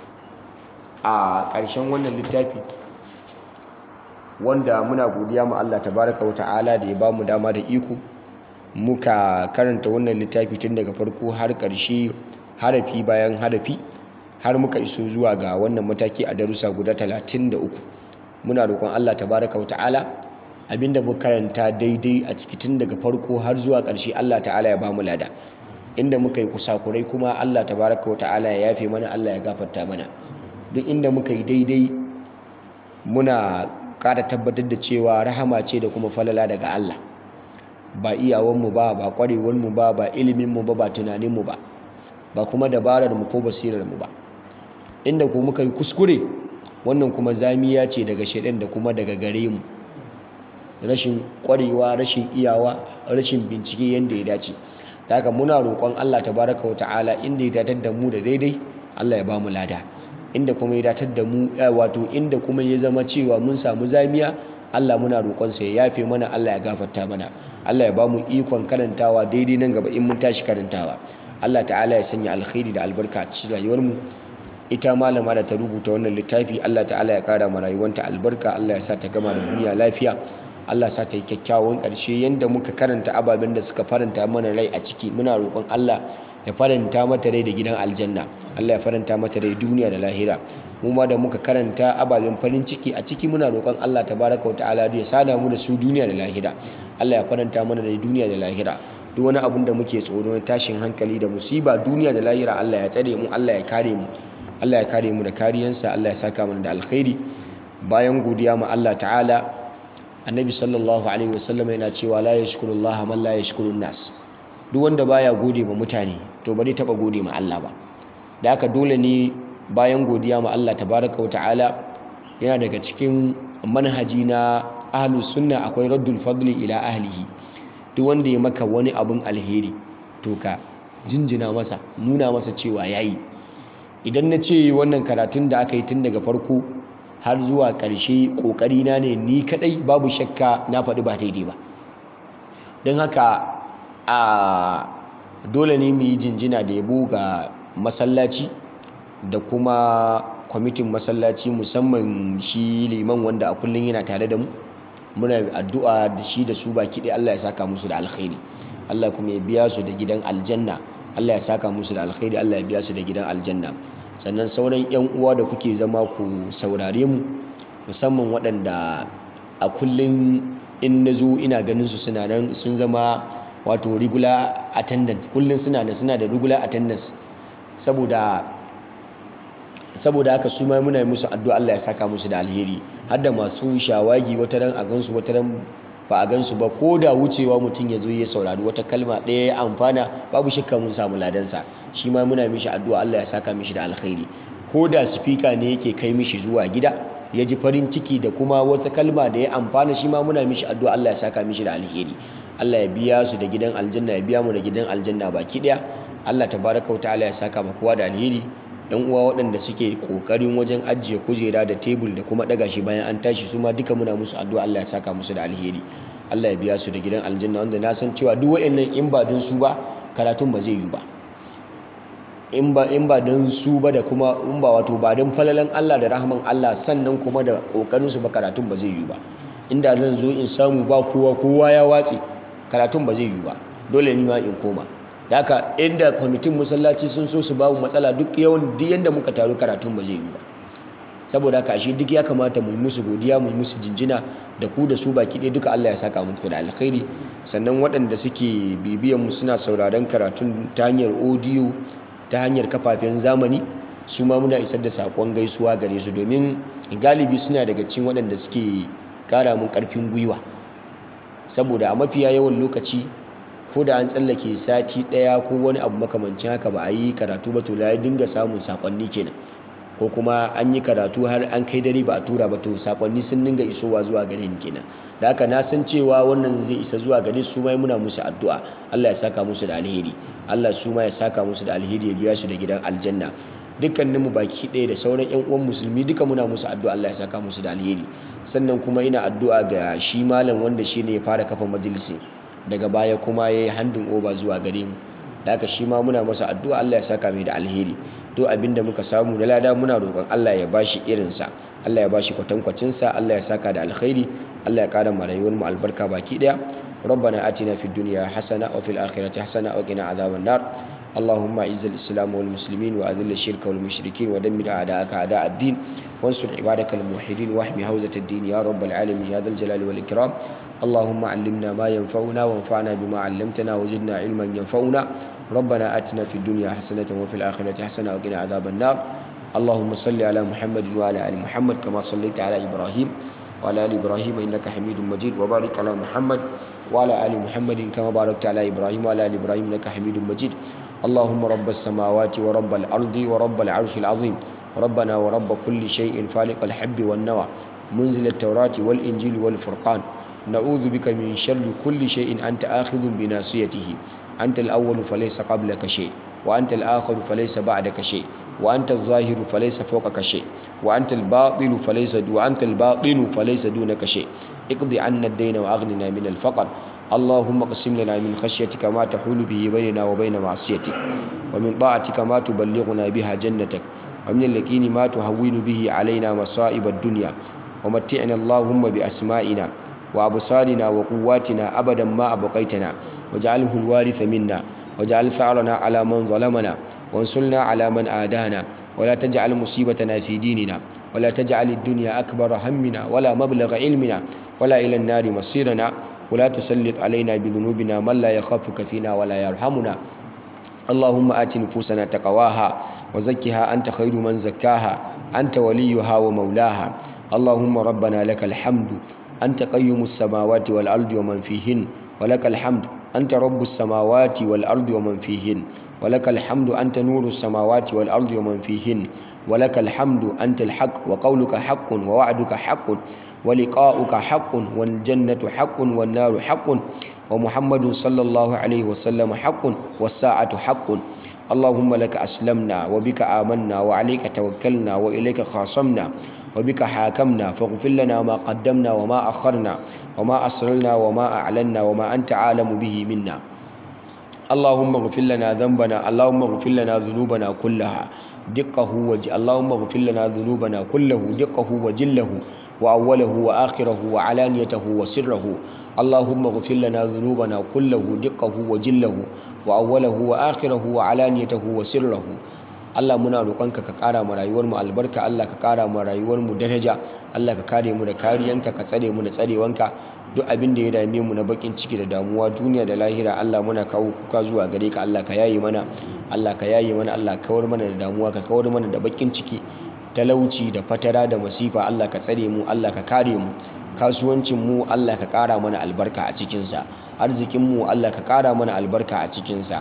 Speaker 1: a ƙarshen wannan littafi wanda muna godiya ma Allah tabaraka wa ta'ala da ya bamu dama da iko muka karanta wannan littafi tun daga farko har ƙarshe harafi bayan harafi har muka iso zuwa ga wannan mataki a darussa guda 33 muna roƙon Allah tabaraka wa ta'ala abinda muka karanta daidai a ciki tun daga farko har zuwa ƙarshe Allah ta'ala ya bamu lada inda muka yi kusakurai kuma Allah tabaraka wa ta'ala ya yafe mana Allah ya gafarta mana duk inda muka yi daidai muna ƙara tabbatar da cewa rahama ce da kuma falala daga Allah ba iyawanmu ba ba ƙwarewarmu ba ba iliminmu ba ba tunaninmu ba ba kuma dabararmu ko basirarmu ba inda ko muka yi kuskure wannan kuma zamiya ce daga shaidan da kuma daga gare mu rashin ƙwarewa rashin iyawa rashin bincike yadda ya dace ta haka muna roƙon Allah tabaraka wa ta'ala inda ya datar da mu da daidai Allah ya ba mu lada inda kuma ya datar da mu wato inda kuma ya zama cewa mun samu zamiya Allah muna roƙonsa ya yafe mana Allah ya gafarta mana Allah ya ba mu ikon karantawa daidai nan gaba in mun tashi karantawa Allah ta'ala ya sanya alkhairi da albarka a cikin rayuwarmu ita malama da ta rubuta wannan littafi Allah ta'ala ya kara ma rayuwanta albarka Allah ya sa ta gama da duniya lafiya Allah sa ta yi kyakkyawan ƙarshe yanda muka karanta ababen da suka faranta mana rai a ciki muna roƙon Allah ya faranta mata rai da gidan aljanna Allah ya faranta mata rai duniya da lahira mu ma da muka karanta ababen farin ciki a ciki muna roƙon Allah tabaraka wa ta'ala ya sada mu da su duniya da lahira Allah ya faranta mana da duniya da lahira duk wani abun da muke tsoro na tashin hankali da musiba duniya da lahira Allah ya tsare mu Allah ya kare mu Allah ya kare mu da kariyansa Allah ya saka mana da alkhairi bayan godiya ma Allah ta'ala annabi sallallahu alaihi wasallam yana cewa la yashkurullah man la yashkurun nas duk wanda baya gode ma mutane to bari taba gode ma Allah ba da haka dole ne bayan godiya ma Allah tabaraka wa ta'ala yana daga cikin manhaji na ahlus sunna akwai raddul fadli ila ahlihi duk wanda ya maka wani abun alheri to ka jinjina masa nuna masa cewa yayi idan na ce wannan karatun da aka yi tun daga farko har zuwa ƙarshe ƙoƙarina ne ni kaɗai babu shakka na faɗi ba daidai ba don haka a dole ne mu yi jinjina da yabo ga masallaci da kuma kwamitin masallaci musamman shi liman wanda a kullum yana tare da mu muna addu'a da shi da su baki ɗaya Allah ya saka musu da alkhairi Allah kuma ya biya su da gidan aljanna Allah ya saka musu da alkhairi Allah ya biya su da gidan aljanna sannan sauran 'yan uwa da kuke zama ku saurare mu musamman waɗanda a kullum in na zo ina ganin su suna nan sun zama wato regular attendant kullum suna da suna da regular attendance saboda saboda haka su ma muna musu addu'a Allah ya saka musu da alheri har da masu shawagi wata ran a gansu wata ran ba a gansu ba ko da wucewa mutum ya zo ya saurari wata kalma ɗaya ya amfana babu shakka mun samu ladansa shi ma muna mishi addu'a Allah ya saka mishi da alkhairi ko da speaker ne yake kai mishi zuwa gida ya ji farin ciki da kuma wata kalma da ya amfana shi ma muna mishi addu'a Allah ya saka mishi da alheri Allah ya biya su da gidan aljanna ya biya mu da gidan aljanna baki daya Allah tabaraka wa ta'ala ya saka ma kowa da alheri yan uwa waɗanda suke kokarin wajen ajiye kujera da tebul da kuma daga shi bayan an tashi su ma duka muna musu addu'a Allah ya saka musu da alheri Allah ya biya su da gidan aljanna wanda na san cewa duk waɗannan in ba don su ba karatun ba zai yi ba in ba in ba don su ba da kuma in ba wato ba don falalan Allah da rahman Allah sannan kuma da kokarin su ba karatun ba zai yi ba inda zan zo in samu ba kowa kowa ya watse karatun ba zai yi ba dole ni ma in koma da haka inda kwamitin masallaci sun so su babu matsala duk yawan duk yanda muka taru karatun ba zai yi ba saboda haka ashe duk ya kamata mu musu godiya mu musu jinjina da ku da su baki ɗaya duka Allah ya saka muku da alkhairi sannan waɗanda suke bibiyan mu suna sauraron karatun ta hanyar audio ta hanyar kafafen zamani su ma muna isar da saƙon gaisuwa gare su domin galibi suna daga cikin waɗanda suke ƙara mun ƙarfin gwiwa saboda a mafiya yawan lokaci ko da an tsallake sati ɗaya ko wani abu makamancin haka ba a yi karatu ba to ya dinga samun saƙonni kenan ko kuma an yi karatu har an kai dare ba a tura ba to saƙonni sun dinga isowa zuwa gare ni kenan da haka na san cewa wannan zai isa zuwa gare su mai muna musu addu'a Allah ya saka musu da alheri Allah su ma ya saka musu da alheri ya biya su da gidan aljanna dukkanin mu baki ɗaya da sauran ƴan uwan musulmi duka muna musu addu'a Allah ya saka musu da alheri sannan kuma ina addu'a ga shi malam wanda shi ne ya fara kafa majalisi daga baya kuma ya yi handin oba zuwa gare mu da haka shi ma muna masa addu'a Allah ya saka mai da alheri to abinda muka samu da lada muna roƙon Allah ya bashi irinsa Allah ya bashi kwatankwacinsa Allah ya saka da alkhairi Allah ya ƙara ma rayuwar mu albarka baki ɗaya ربنا آتنا في الدنيا حسنة وفي الآخرة حسنة وقنا عذاب النار اللهم أعز الإسلام والمسلمين وأذل الشرك والمشركين ودمر أعداءك أعداء الدين وانصر عبادك الموحدين واحمي حوزة الدين يا رب العالمين يا ذا الجلال والإكرام اللهم علمنا ما ينفعنا وانفعنا بما علمتنا وزدنا علما ينفعنا ربنا آتنا في الدنيا حسنة وفي الآخرة حسنة وقنا عذاب النار اللهم صل على محمد وعلى آل محمد كما صليت على إبراهيم وعلى آل إبراهيم إنك حميد مجيد وبارك على محمد وعلى آل محمد كما باركت على إبراهيم وعلى آل إبراهيم إنك حميد مجيد اللهم رب السماوات ورب الأرض ورب العرش العظيم ربنا ورب كل شيء فالق الحب والنوى منزل التوراة والإنجيل والفرقان نعوذ بك من شر كل شيء أنت آخذ بناصيته أنت الأول فليس قبلك شيء وأنت الآخر فليس بعدك شيء وأنت الظاهر فليس فوقك شيء وأنت الباطل فليس وأنت الباطن فليس دونك شيء اقض عنا الدين وأغننا من الفقر اللهم اقسم لنا من خشيتك ما تحول به بيننا وبين معصيتك ومن طاعتك ما تبلغنا بها جنتك ومن اليقين ما تهون به علينا مصائب الدنيا ومتعنا اللهم بأسمائنا وأبصارنا وقواتنا أبدا ما أبقيتنا واجعله الوارث منا واجعل ثأرنا على من ظلمنا وانصرنا على من آدانا ولا تجعل مصيبتنا في ديننا ولا تجعل الدنيا أكبر همنا ولا مبلغ علمنا ولا إلى النار مصيرنا ولا تسلط علينا بذنوبنا من لا يخافك فينا ولا يرحمنا اللهم آت نفوسنا تقواها وزكها أنت خير من زكاها أنت وليها ومولاها اللهم ربنا لك الحمد أنت قيم السماوات والأرض ومن فيهن ولك الحمد أنت رب السماوات والأرض ومن فيهن ولك الحمد أنت نور السماوات والأرض ومن فيهن ولك الحمد أنت الحق وقولك حق ووعدك حق ولقاؤك حق والجنة حق والنار حق ومحمد صلى الله عليه وسلم حق والساعة حق اللهم لك أسلمنا وبك آمنا وعليك توكلنا وإليك خاصمنا وبك حاكمنا فاغفر لنا ما قدمنا وما أخرنا وما أسررنا وما أعلنا وما أنت عالم به منا اللهم اغفر لنا ذنبنا اللهم اغفر لنا ذنوبنا كلها دقه وج اللهم اغفر لنا ذنوبنا كله دقه وجله وأوله وآخره وعلانيته وسره اللهم اغفر لنا ذنوبنا كله دقه وجله وأوله وآخره وعلانيته وسره Allah muna roƙonka ka ƙara mu rayuwar mu albarka Allah ka ƙara mu rayuwar mu daraja Allah ka kare mu da kariyanka ka tsare mu da tsarewanka duk abin da ya dame mu na bakin ciki da damuwa duniya da lahira Allah muna kawo kuka zuwa gare ka Allah ka yaye mana Allah ka yaye mana Allah ka kawar mana da damuwa ka kawar mana da bakin ciki talauci da fatara da masifa Allah ka tsare mu Allah ka kare mu kasuwancin mu Allah ka ƙara mana albarka a cikinsa arzikin mu Allah ka ƙara mana albarka a cikinsa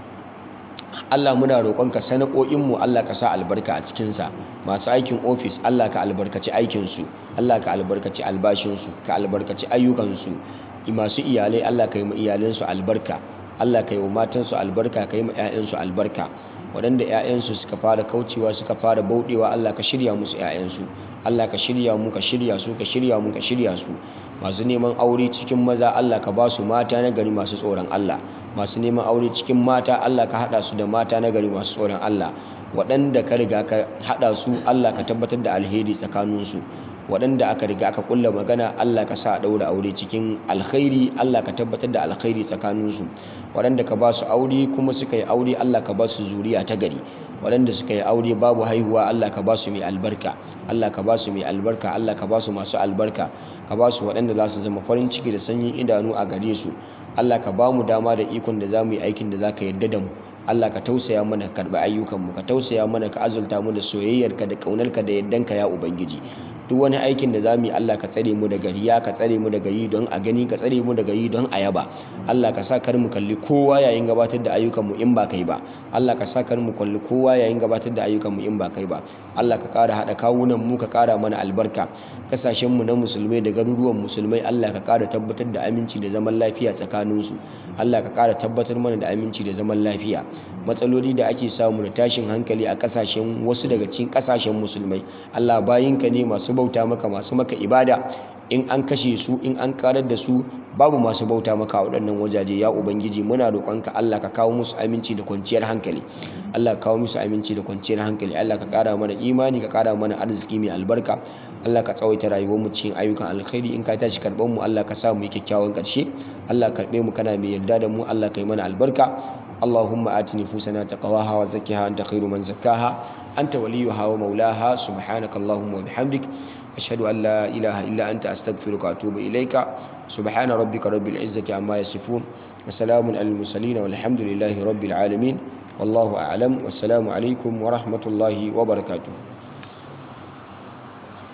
Speaker 1: Allah muna roƙonka sana'o'inmu Allah ka sa albarka a cikinsa masu aikin ofis Allah ka albarkaci aikinsu Allah ka albarkaci albashinsu ka albarkaci ayyukansu masu iyalai Allah ka yi ma iyalansu albarka Allah ka yi wa matansu albarka ka yi ma 'ya'yansu albarka waɗanda 'ya'yansu suka fara kaucewa suka fara bauɗewa Allah ka shirya musu 'ya'yansu Allah ka shirya mu ka shirya su ka shirya mu ka shirya su masu neman aure cikin maza Allah ka ba su mata na gari masu tsoron Allah masu neman aure cikin mata Allah ka haɗa su da mata na gari masu tsoron Allah waɗanda ka riga ka haɗa su Allah ka tabbatar da alheri tsakaninsu waɗanda aka riga aka kulla magana Allah ka sa a ɗaura aure cikin alkhairi Allah ka tabbatar da alkhairi tsakaninsu waɗanda ka ba su aure kuma suka yi aure Allah ka ba su zuriya ta gari waɗanda suka yi aure babu haihuwa Allah ka ba su mai albarka Allah ka ba su mai albarka Allah ka ba su masu albarka ka ba su waɗanda za su zama farin ciki da sanyin idanu a gare su Allah ka ba mu dama da ikon da za mu yi aikin da za ka yarda da mu Allah ka tausaya mana ka karɓi ayyukanmu ka tausaya mana ka azulta mu da soyayyarka da ƙaunarka da yardanka ya ubangiji duk wani aikin da za mu yi Allah ka tsare mu daga riya ka tsare mu daga yi don a gani ka tsare mu daga yi don a yaba Allah ka sa kar mu kalli kowa yayin gabatar da ayyukanmu in ba kai ba Allah ka sa kar mu kalli kowa yayin gabatar da ayyukanmu in ba kai ba Allah ka ƙara haɗa kawunan mu ka ƙara mana albarka kasashen mu na musulmai da garuruwan musulmai Allah ka ƙara tabbatar da aminci da zaman lafiya tsakaninsu Allah ka ƙara tabbatar mana da aminci da zaman lafiya matsaloli da ake samu da tashin hankali a kasashen wasu daga cikin kasashen musulmai Allah bayinka ne masu bauta maka masu maka ibada in an kashe su in an karar da su babu masu bauta maka a waɗannan wajaje ya ubangiji muna roƙonka Allah ka kawo musu aminci da kwanciyar hankali Allah ka kawo musu aminci da kwanciyar hankali Allah ka ƙara mana imani ka ƙara mana arziki mai albarka Allah ka tsawaita rayuwar mu cikin ayyukan alkhairi in ka tashi karɓar mu Allah ka sa mu yi kyakkyawan ƙarshe Allah karɓe mu kana mai yarda da mu Allah ka yi mana albarka اللهم آت نفوسنا تقواها وزكها أنت خير من زكاها أنت وليها ومولاها سبحانك اللهم وبحمدك أشهد أن لا إله إلا أنت أستغفرك وأتوب إليك سبحان ربك رب العزة عما يصفون وسلام على المرسلين والحمد لله رب العالمين والله أعلم والسلام عليكم ورحمة الله وبركاته